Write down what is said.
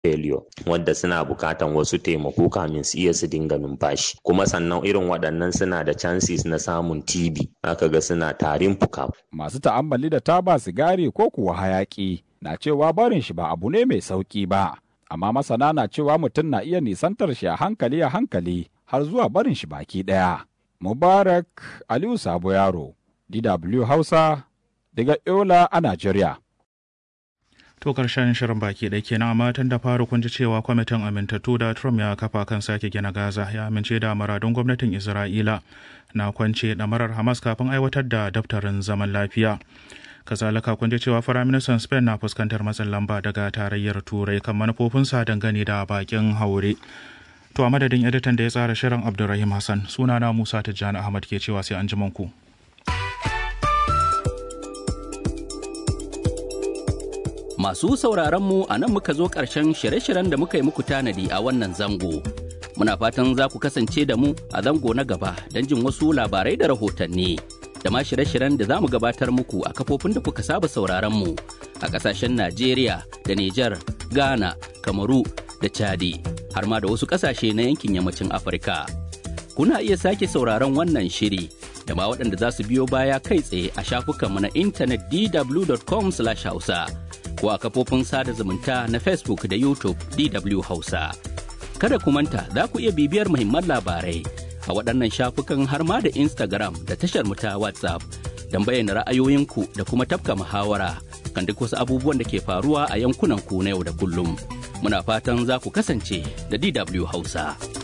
failure wanda suna bukatan wasu taimako kamin su iya su dinga numfashi kuma sannan irin waɗannan suna da chances na samun TB aka ga suna tarin fuka. Masu ta'ammali da taba sigari ko kuwa hayaki na cewa barin shi ba abu ne mai sauki ba amma masana na cewa mutum na iya nisantar shi a hankali a hankali har zuwa barin shi baki ɗaya. Mubarak Aliyu Sabo Yaro, DW Hausa, daga Yola a Najeriya. To karshen shirin baki ɗaya kenan amma tun da fara kun ji cewa kwamitin amintattu da Trump ya kafa kan sake gina Gaza ya amince da maradun gwamnatin Isra'ila na kwance ɗamarar Hamas kafin aiwatar da daftarin zaman lafiya. Kazalika kun ji cewa Firaministan Spain na fuskantar matsin lamba daga tarayyar Turai kan manufofinsa dangane da bakin haure. To a madadin editan da ya tsara shirin Abdulrahim Hassan sunana Musa Tijjani Ahmad ke cewa sai an ji ku. Masu sauraron mu a nan muka zo ƙarshen shirye-shiryen da muka yi muku tanadi a wannan zango. Muna fatan za ku kasance da mu a zango na gaba don jin wasu labarai da rahotanni. Da ma shirye-shiryen da za mu gabatar muku a kafofin da kuka saba sauraron mu a ƙasashen Najeriya da Nijar, Ghana, Kamaru da Chadi, har ma da wasu ƙasashe na yankin yammacin Afirka. Kuna iya sake sauraron wannan shiri da ma waɗanda za su biyo baya kai tsaye a shafukanmu na intanet dw.com/hausa. ko a kafofin sada zumunta na Facebook da YouTube DW Hausa. Kada ku manta za ku iya bibiyar muhimman labarai a waɗannan shafukan har ma da Instagram da tashar mu ta WhatsApp don bayyana ra'ayoyinku da kuma tafka muhawara kan duk wasu abubuwan da ke faruwa a yankunan ku na yau da kullum. Muna fatan za ku kasance da DW Hausa.